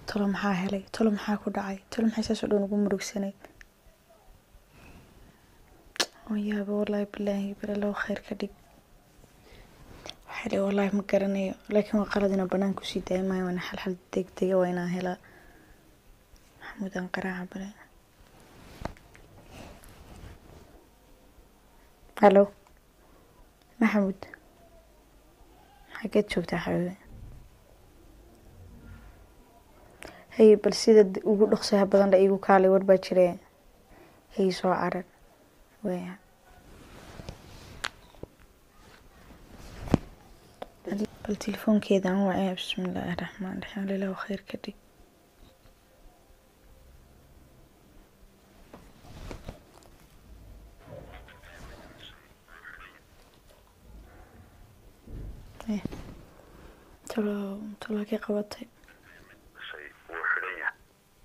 talo maxaa helay talo maxaa ku dhacay talo maxay saas oo dhan ugu murugsanay oo yaaba wallaahi bilaahi balalow khayr ka dhig waxay dhihi wallaahi ma garanayo laakiin waa qalad inaan banaan kusii daaya maayo waana xalxal degdega waa inaan helaa maxamuud aan qaraaca bale hallo maxamuud xageed joogtaa xabiibe hay bal sida ugu dhaqsaha badan la iigu kaalay war baa jire hay soo carar waya bal telefoonkeeda aan wacaya bismillaahi raxmaan raxiim lilahu khayr ka dhig Eh, talo talo kii qabatay shay wuu xidhan yahay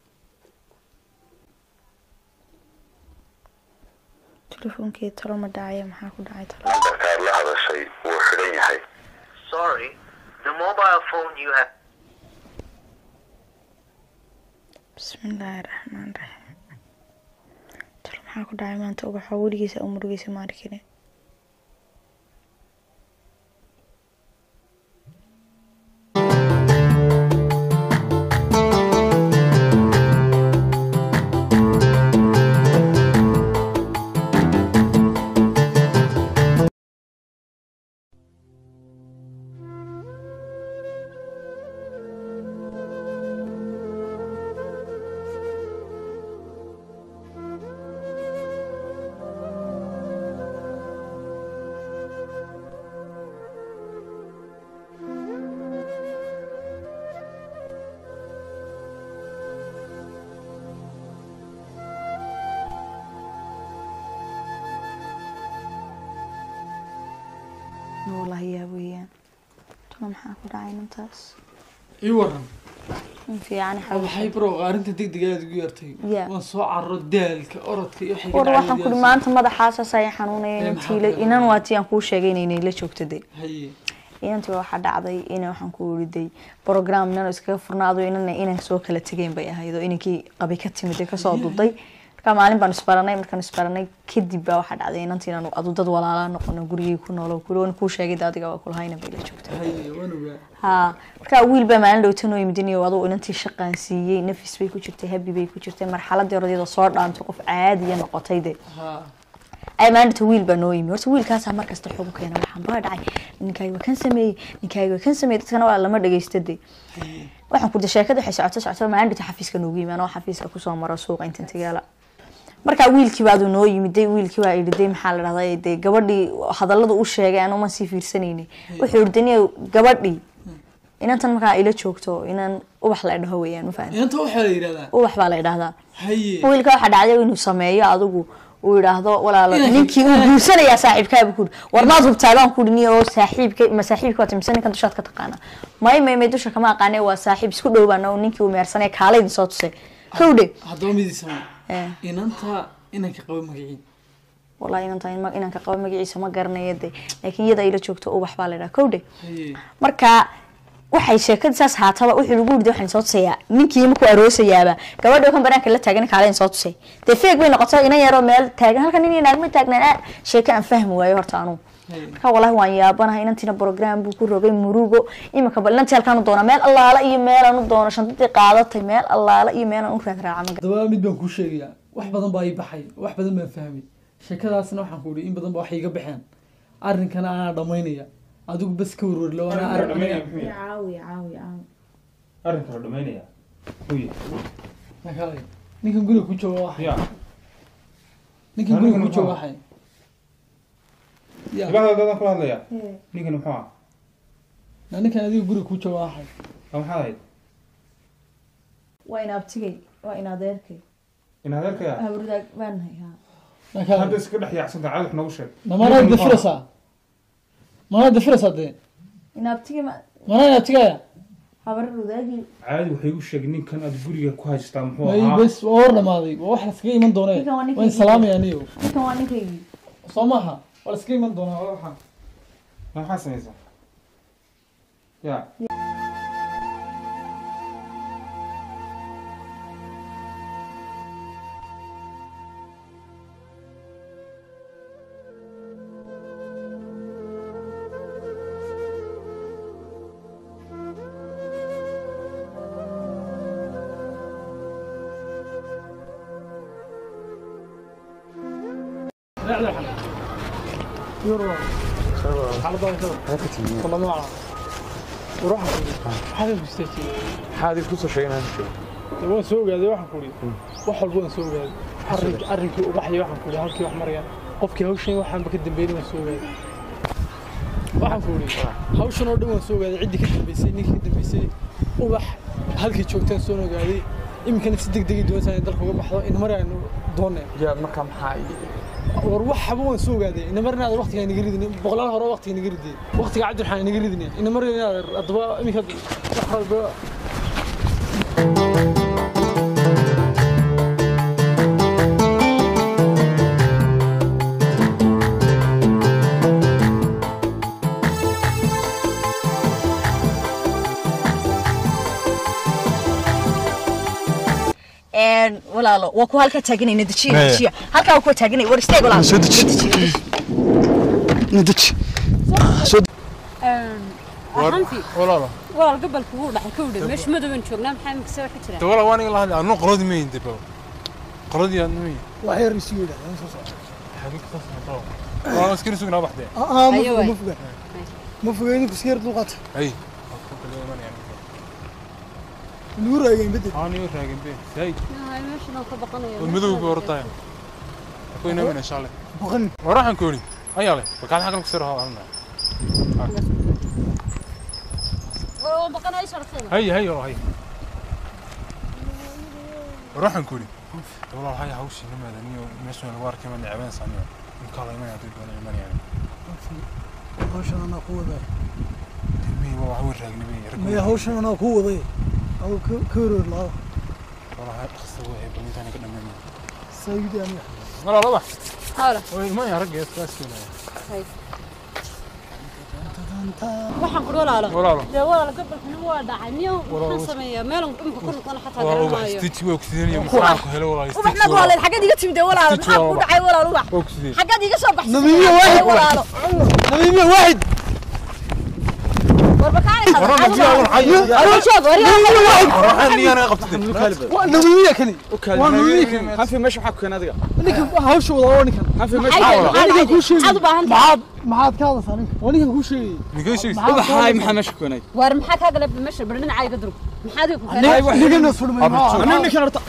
telefoonkeeda talo ma dhacaya maxaa ku dhacay talo nambarkaad la hadashay wuu xidhan yahay Sorry, the mobile phone you have. bismillaahi raxmaan raxiim talo maxaa ku dhacay maanta ubaxa weligiisa u murugiisa ma arkine wallaahi yaa weeyaan talo maxaa ku dhacay nintaas ii waran in fiican waxay xabiib bro arrinta degdega aad ugu yartay Yeah. waan soo carro daalka orodka iyo waxay war waxaan kuri maanta madaxaasas ayaa xanuunaya Eh, inantii maxaa inan waa tii aan kuu sheegay inaynay la joogto de haye inantii waxaa dhacday ina waxaan ku weriday program inan iskaga furnaado inana inan soo kala tegeen bay ahayd oo inankii qabay ka timid ee kasoo duday marka maalin baan isbaranay markaan isbaranay kadib baa waxaa dhacday inantii inaan adu dad walaalaa noqono gurigay ku noolo kuli waan kuu sheegay de adiga waa kulahayna bay la joogta haye waan ogaa ha marka wiil baa maalin dhowtan oo yimid inuu adugu inantii shaqaan siiyey nafis bay ku jirtay habi bay ku jirtay marxaladii hore iyadoo soo dhaantay qof caadiya noqotay de ha ay maalinta wiil baa noo yimi horta wiilkaasaa markasta xog u keena waxaan baa dhacay ninkaaga waa kan sameeyey ninkaaga waa kan sameeyey dadkana waa lama dhageysta de haye waxaan ku sheekada waxay socoto socoto maalin dhita xafiiska noogu yimi anoo xafiiska kusoo maro suuqa intan tagaala markaa wiilkii baadu noo yimiday wiilkii baa idhi de maxaa la dhahday de gabadhii hadallada u sheegay aan uma sii fiirsanayni wuxuu idhi daniya gabadhii inantan markaa ila joogto inan ubax la dhaho weeyaan ma fahan inanta waxaa la yidhahdaa ubax baa la idhahdaa haye wiilka waxaa dhacday inuu sameeyo adigu uu yidhaahdo walaalo ninkii uu guursanayaa saaxiibkaabu kuuri war maad hubtaa baan kuuri niyo oo saaxiibka ma saaxiibka waa mise ninkan dushaad ka taqaana may may may dusha kama aqaane waa saaxiib isku dhow baan oo ninkii uu meersanaya kaalaydin soo tusay kowdhe haddaba midii sama Eh. inanta inanka qaba magaciin wallahi inanta in- inaan ka qabo magaciisa ma garanayo de laakiin iyada ila joogto ubax baa la idhaha kowdhe haye marka waxay sheekada saas haataba wuxuu lagu yidhi waxaan soo tusayaa ninkii markuu aroosayaaba gabadha kan banaanka la taagan kaalen soo tusay dee feeg bay noqotay inan yaroo meel taagan halkan nin naagma taagnaan ah sheeko aan fahmi waayo horta anugu haye marka wallahi waan yaabanahay inantiina program buu ku rogay murugo iminka bal inantii halkaan u doona meel allaala iyo meelaan u doono shantadii qaadatay meel allaala iyo meelaan u raad raaca maga haddaba mid baan kuu sheegayaa wax badan baa ii baxay wax badan baan fahmay sheekadaasna waxaan ku ihi in badan ba wax iiga baxeen arrinkana anaa dhamaynaya adigu bas ka warwarlo anaa arrin aniga caawi caawi caawi arrinka la dhamaynaya huye Nakaalay. ninkan guriga ku jooga waxay ya ninkan Aniga guriga ku muxuu jooga ahaa? waxay ya ibada dadan kula hadlaya ninkan muxuu ah na ninkan adiga guriga ku jooga waxay waa maxaad ahayd waa in abtigay waa in adeerkay in adeerkaya hawrdaag baanahay ha hadda nakaalay iska dhex yaacsanta caadi wax noogu sheeg namanaad Ninkan muxuu dafiraysaa manaad dafiraysaa dee in abtigay ma manaa inaad tigaya habarar wadaagii ahaa? caadi waxay u sheeg ninkan aad guriga ku haystaa muxuu may ahaa bes waa war dhamaaday waa wax laskaga iman doonee Ninkan waa ninkii waan salaamaya aniyo ninkan waa ninkaygii soo maaha waa laskaga iman doonaa waa waxaan Ma maxaa samaysaa ya maxaad ku soo sheegnaa waan soo ogaaday waxaan kuhi wax walba waan soo ogaaday arrinki arrinkii ubaxyo waxaan kuhi halkii wax marayaan qofkii hawshan waxaanba ka dambeeyay waan soo ogaaday waxaan kuhi hawshan oo dhan waan soo ogaaday ciddii ka dambeysay ninkii ka dambeysay ubax halkii joogtaan soo ogaaday iminkana si deg degay doonaysaa in dalka uga baxdo in mar aynu doonay yaa markaa maxaa war waxaba waan soo ogaaday ina mar inaad waqtiga inaga ridin boqolaal hore waqtiga inaga ridin waqtiga cabdiraxmaan inaga ridin ina mar inaad haddaba iminka wax walba een walaalo waa ku halka taaganayna dejiya dejiya halkaa waa ku taaganay war isteeg walaalo soo deji deji hanfi walaalo walaal gobolka wuu dhaxay ka wudhe meesha madowaan joognaa maxaa mikse waxa jira walaal waan iga lahadlay anuu qoladii ma yindi baba qoladii aan ma yindi wax yar isu yidhahdaan soo socda xagee ka soo socdo waa askari sugnaa baxdee aa ma Ayo, foga waay. ma foga ma foga idinku si yar dulqaata ay lagu raagayn bedel aan iyo raagin be say Ay, meeshan oo ka baqanaya oo madowga hortaay ku inaa mina shale baqan waraxan kooni ayaa leh bakaad xagan ku soo halna waa baqanaya sharafteena hay hay oo hay waraxan kooni walaal hay hawshi nimaada niyo meesha lagu arkay ma necbeen saniyo in kala iman hadii doona iman yani hawshan anaa ku waday mi waa wax weyn raagnimay maya hawshan anaa ku waday aw ka ka wareer laada walaal dhaqso way balintaan ka dhameeyay saayidi aniga walaal wax hawla way ma ya ragga iskaas keenaya waxaan ku walaalo walaalo dee walaal gobolkana waa dhacay miyo waxaan sameeyaa meelan imka ku noqon xataa waa garan ubax maayo stitch way ogsideen iyo maxaan ku helo walaal ubax stitch nag walaal xaggeed iga timid walaalo Stitch maxaa ku walaalo. dhacay walaal ubax ogsideen xaggeed iga soo baxsay Namiimiye waaxid. walaalo namiimiya waaxid war bakaani Warama jiya walaal hayo adoo joog war yaa waxaan niyana qabtay waa namiimiya kani waa namiimiya kani hanfi meesha waxa ku keenay adiga ninka hawsha wada waa ninkan hanfi aniga kuu sheegay maxaad u baahan tahay maxaad maxaad ka hadlaysaa ninka waa ninkan kuu sheegay nigeyshiis ubaxaay maxaa meesha ku keenay war maxaa kaa galay meesha bar dhinacaa iga durug maxaad iga ku keenay nigana furmay aniga ninkan horta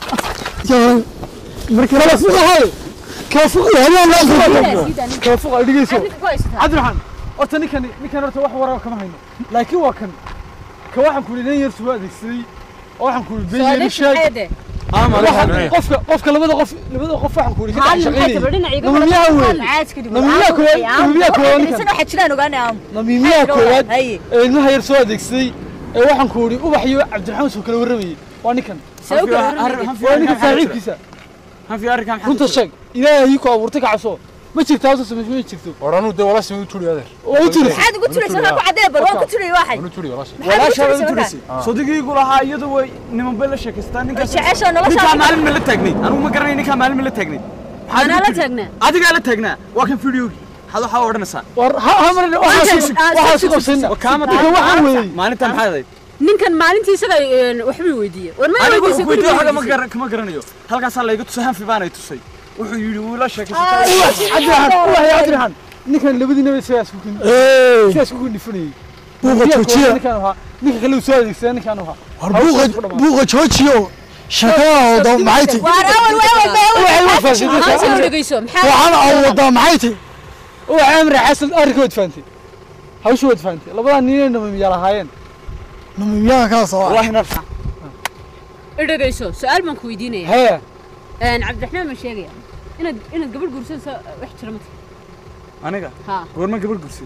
marka la fuqahay ka fuqahay hadaan ka fuqahay dhigayso ninka ku haysataa cabdiraxmaan horta ninkan ninkan horta wax warar kama hayno laakiin waa kan ka waxaan ku nin yar soo adeegsaday oo waxaan ku beeyay sheeg Waxa- qofka qofka labada qof labada qof waxaan ku ka maxay tahay shaqeynay dhinaca iga namiimiyaha weyn caadka dhib namiimiyaha koowaad namiimiyaha koowaad ninkan isaga waxa jiraan ogaanay aan namiimiyaha koowaad haye ee ilmaha yar soo adeegsaday ee waxaan ku uri ubax iyo cabdiraxmaan soo kala warramayay waa ninkan waa ninkan saaxiibkiisa hanfi arrinkan runta sheeg ilaahay ku abuurtay ka cabso ma jirto hawsa samay ma jirto waranu de walaasha u turi adeer oo u tiri maxaad ugu turaysaa waxaa ku cadee bar waan ku turay waxay u turi walaasha maxaad ugu turaysaa markaa sodigaygu lahaa iyadu way niman bay la sheekaystaan ninkaas jecesha ninkaa nolosha maalin ma la taagnay anigu ma garanay ninkaa maalin ma la taagnay anaa la taagnaa adigaa la taagnaa waa kan videogi waxaad waxaa odhanaysaa war ha ha mar waxaas waxaas qabsayna kaama ninkan waxaan weeyey maalinta maxaad ahayd ninkan maalintii isaga waxbuu weydiiyey war ma anigu weydiisay weydiyo xaga ma garan kama garanayo halkaasaa layga tusay hanfi baanay tusay wuxuu yidhi wuu la sheekaysatay cabdiraxmaan ubax iyo cabdiraxmaan ninkan labadiina bay sidaas ku kin sidaas ku nifanayay buuqa joojiya ninkan ahaa ninka kale uu soo adeegsaday ninkan ahaa war buuqa buuqa joojiyo shaqada wada maxay tahay waar awal way awal bay awal waxay ma maxaa faasiday soo dhegeyso maxaa waxaan aan wada maxay tahay ubax amri xasan arrinka wad fahamtay hawsha wad fahamtay labadaa nin ay namimiyaa lahaayeen namimiyaha kaas oo wallahi narfa dhegeyso su-aal baan ku weydiinaya hee cabdiraxmaan ma sheegaya inaad inaad gabadh guursanayso wax jira mata aniga haa goorma gabadh gursay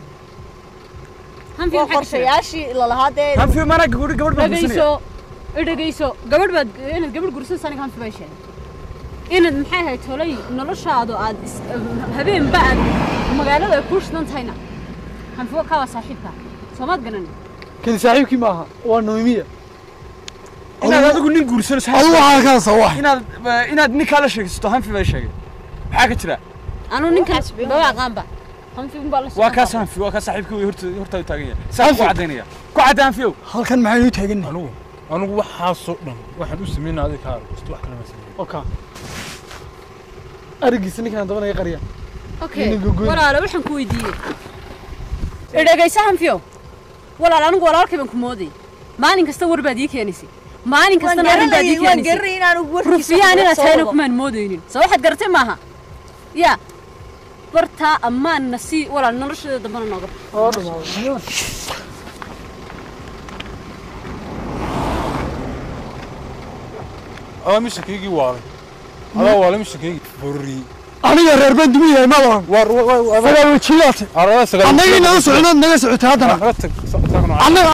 hanfi waa maxaa ka jira qorshayaashii la lahaa dee hanfi mana gabadh gabadh baan gursanaya dhegeyso dhegeyso gabadh baad inaad gabadh guursanayso aniga hanfi baa sheegay inaad maxay ahayd tolay noloshaadu aad is- habeenba aad magaalada ay kuu shidan tahayna hanfi waa kaa waa saaxiibka soomaad ganan kan saaxiibkii maaha waa namimiya inaad adigu nin guursanayso adigu waxaa kaas oo wax inaad inaad ninkaa la sheekaysato hanfi baa sheegay maxaa ka jira anuu ninkaas baba aqaanba hanfi unbaa la waa kaas hanfi waa kaas saaxiibkii way horta horta u taagan yahay saa ku cadaynaya ku cadda hanfiyow halkan maxaynu taagannahay anigu anigu waxaasoo dhan waxaan u sameynaa adiga ka arko wax kale ma sameyn oka arigiisa ninkan dabana iga qariya okay Nin gogoyn. walaalo waxaan ku weydiiyey idhegaysa hanfiyo walaal anigu walaalkay baan ku moodayay maalin kasta war baad ii keenaysay maalin kastana arrin baad ii keenaysay rufiyaan inaad tahayna kumaan moodaynin soo waxaad garatay maaha yaa bartaa ammaanna sii walaal nolosheeda dambana nooga oo dhamaaday adaa mishankaygii waalay adaa waalay mishankaygii borri aniga reer baan dumi yahay madan war sagaal wajiyaate arada sagal annagii naga soconaad naga socotay haddana naga tag annaga